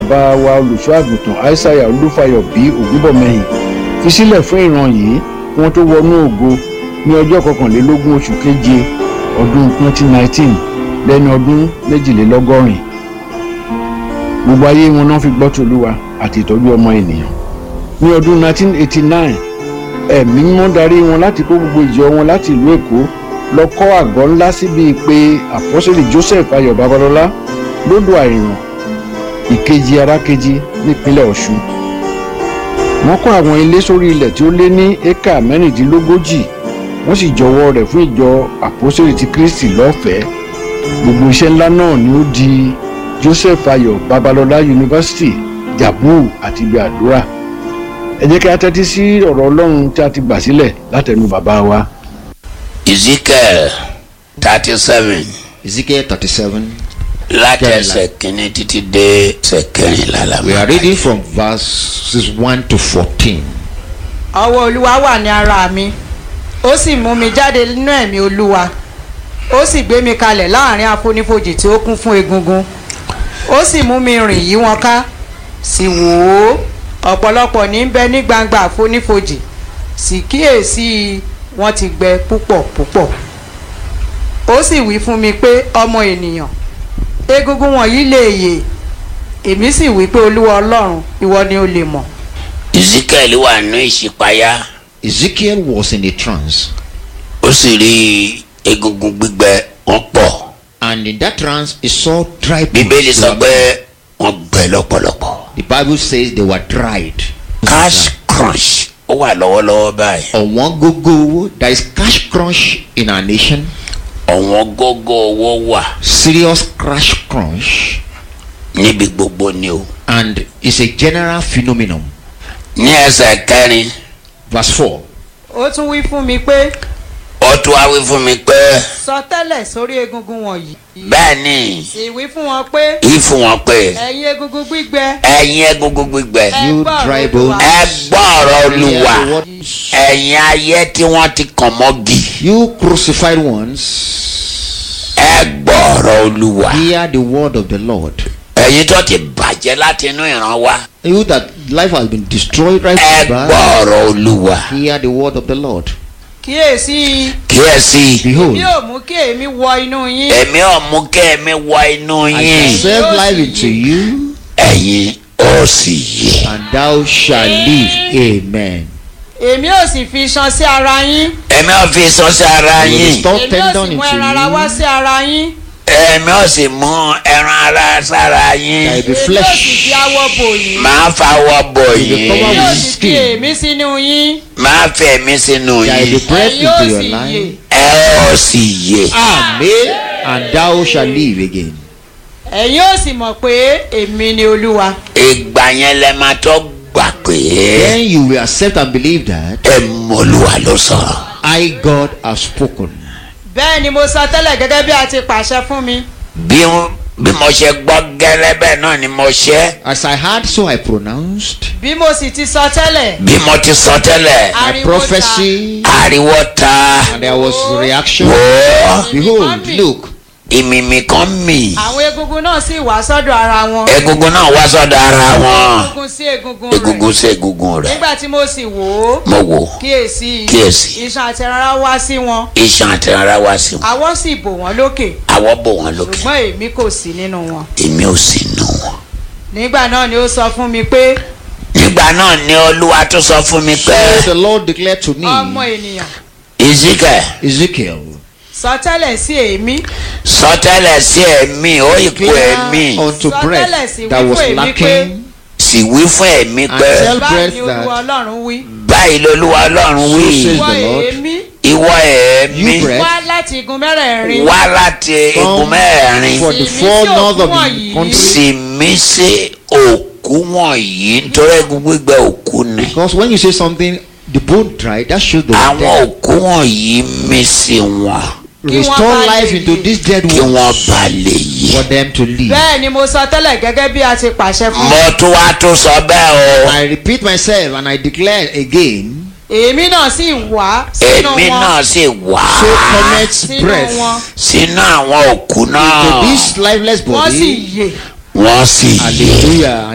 bá wa olùṣọ́ àgùntàn aishaiya olúfayọ bí ògúnbọ̀mẹ́yìn fi sílẹ̀ fún ìran yìí kí wọ́n tó wọnú ògo ní ọjọ́ kọkànlélógún oṣù keje ọdún 2019 lẹ́ni ọdún méjìlélọ́gọ́rin gbogbo ayé wọn náà fi gbọ́ tòlúwa àti ìtọ́jú ọmọ ènìyàn ní ọdún 1989 ẹ̀mí mímọ́ darí wọn láti kó gbogbo ìjọ wọn láti ìlú èkó lọ kọ́ àgọ́ ńlá síbi pé àpọ́sẹ̀lì joseph ayọ̀ babalọ́lá lódò àìràn ìkejì arákejì nípínlẹ̀ ọ̀ṣun wọ́n kọ́ àwọn ilé sórí ilẹ̀ tí ó lé ní éka mẹ́rìndínlógójì wọ́n sì jọwọ́ rẹ̀ fún ìjọ àpọ́sẹ̀lì ti kristi lọ́fẹ̀ẹ́ gbogbo iṣẹ́ ńlá náà ni ó di joseph ayọ̀ babalọ́lá yunifásitì jabu àti ibi àdúrà ẹ jẹ́ kí a tẹ́tí sí ọ̀rọ̀ ọlọ́run tí a ti gbà sílẹ̀ látẹnu bàbá wa. ezekiel thirty seven Ezekiel 37. láti ẹsẹ̀ kínní títí dé ẹsẹ̀ kẹrìnlá la We máa are reading from verses 1 to 14. ọwọ́ olúwa wà ní ara mi ó sì mú mi jáde nínú ẹ̀mí olúwa ó sì gbé mi kalẹ̀ láàrin àfonífojì tí ó kún fún egungun ó sì mú mi rìn yí wọn ká sì wò ó ọ̀pọ̀lọpọ̀ ní bẹ ní gbangba àfonífojì sì kíyèsí wọn ti gbẹ púpọ̀ púpọ̀ ó sì wí fún mi pé ọmọ ènìyàn egungun wọ̀nyí lè yè èmi sì wí pé olúwa ọlọ́run ìwọ ni ó lè mọ̀ ezekiel wà ní ìṣípayá Ezekiel was in a trance, ó sì rí egungun gbígbẹ wọn pọ̀ and in that trance, he saw dry bones. bíbélì They sọ were- pé wọn gbẹ lọ́pọ̀lọpọ̀ The Bible says they were dried. cash crunch ó wà lọ́wọ́lọ́wọ́ báyìí ọ̀wọ́n gógó owó there is cash crunch in our nation ọ̀wọ́n gógó owó wà serious cash crunch níbi gbogbo ni o and it's a general phenomenon. ní ẹsẹ̀ kẹrin verse four ó tún wí fún mi pé ó tún wá wí fún mi pé sọ tẹ́lẹ̀ sórí egungun wọ̀nyí. bẹ́ẹ̀ ni sì wí fún wọn pé yìí fún wọn pé ẹ̀yin egungun gbígbẹ ẹ̀yin egungun gbígbẹ ẹ You gbọ́ dry ọ̀rọ̀ bones. Olúwa. ẹ gbọ́ ọ̀rọ̀ olúwa Hear the word- ẹ̀yin ayé tí wọ́n ti kàn mọ́gì you crucified ones ẹ gbọ́ ọ̀rọ̀ olúwa hear the word of the lord ẹ̀yin tó ti bàjẹ́ láti inú ìran wa you that life has been destroyed right ẹ from gbọ́ birth ọ̀rọ̀ olúwa hear the word of the lord kíyèsí kíyèsí behold bí ò mú kí èmi wọ inú yín èmi ò mú kí èmi wọ inú I shall yín save Yóò life sì into yè. you ẹ̀yin ó sì yè and thou shalt live amen èmi ò sì fi iṣan sí ara yín èmi ò fi sọ sí ara You will yín restore èmi ò tendon sì mú into ẹran ara wá you sí ara yín èmi ò sì mú ẹran ara sára yín Thy- The èmi ò flesh. sì fi awọ bò yín máa fawọ́ bò You will yín cover èmi ò with sì fi skin. èmi sínú yín máa fẹ̀ mí sínú There yín is the breath ẹ̀yin ò into your sì yè life ẹ ó sì yè amen and thou shalt live again ẹ̀yin ò sì mọ̀ pé èmi ni olúwa ìgbà yẹn lẹ máa tó gbà pé then you will accept and believe that ẹ mọ̀lúwa ló sọ̀rọ̀ I God have spoken bẹ́ẹ̀ ni mo sọ tẹ́lẹ̀ gẹ́gẹ́ bí a ti pàṣẹ fún mi bí bí mo ṣe gbọ́ gẹ́lẹ́ bẹ́ẹ̀ náà ni mo ṣe as I heard so I pronounced bí mo sì ti sọ tẹ́lẹ̀ bí mo ti sọ tẹ́lẹ̀ my ariwo ta prophecy ariwo ta and there was reaction wò ó behold look ìmìmì kan mì àwọn egungun náà sì wá sọ́dọ̀ ara wọn egungun náà wá sọ́dọ̀ ara wọn egungun sí egungun rẹ̀ egungun sí egungun rẹ̀ nígbà tí mo sì wò ó mo wò kíyèsí Kíyèsí. iṣan àti rárá wá sí wọn iṣan àti ara wá sí wọn àwọ̀ sì bò wọ́n lókè àwọ̀ bò wọ́n lókè ṣùgbọ́n èmi kò sí nínú wọn èmi ò sì nù wọn. nígbà náà ni ó sọ fún mi pé nígbà náà ni olúwa tún sọ fún mi so pé the Lord declared to ọmọ me ènìyàn Ezekiel Ezekiel sọ tẹ́lẹ̀ sí èémí sọtẹ́lẹ̀ sí ẹ̀mí ó ìkú ẹ̀mí declare unto Sọ breath tẹ́lẹ̀ sí that was wípé èmi lacking sì wí fún ẹ̀mí and pé tell báyìí breath ni olúwa that ọlọ́run wí báyìí lolúwa ọlọ́run So wí says ìwọ the Lord. èémí ìwọ ẹ̀mí You breath. wá láti igun mẹ́rẹ̀ẹ̀rin wá láti igun mẹ́rin for the Sì mí four sí north of òkú the wọ̀nyí. country sì mí sí òkú wọ̀nyí nítorí egun gbígbẹ òkú ni because when you say something the bone dry that shows the àwọn dead òkú wọ̀nyí mí sí wọn Kí wọ́n restore bá lè life into yè. these dead kí wọ́n ones bá lè yè. for them to live bẹ́ẹ̀ ni mo sọ tẹ́lẹ̀ gẹ́gẹ́ bí a ti pàṣẹ fún mi mo tún wá tún sọ bẹ́ẹ̀ o I repeat myself and I declare again èémí náà sì wá sínú èmi wọn náà sì wá so connect sínú breath wọn sínú àwọn òkú to náà this lifeless wọ́n sì body yè wọ́n sì yè hallelujah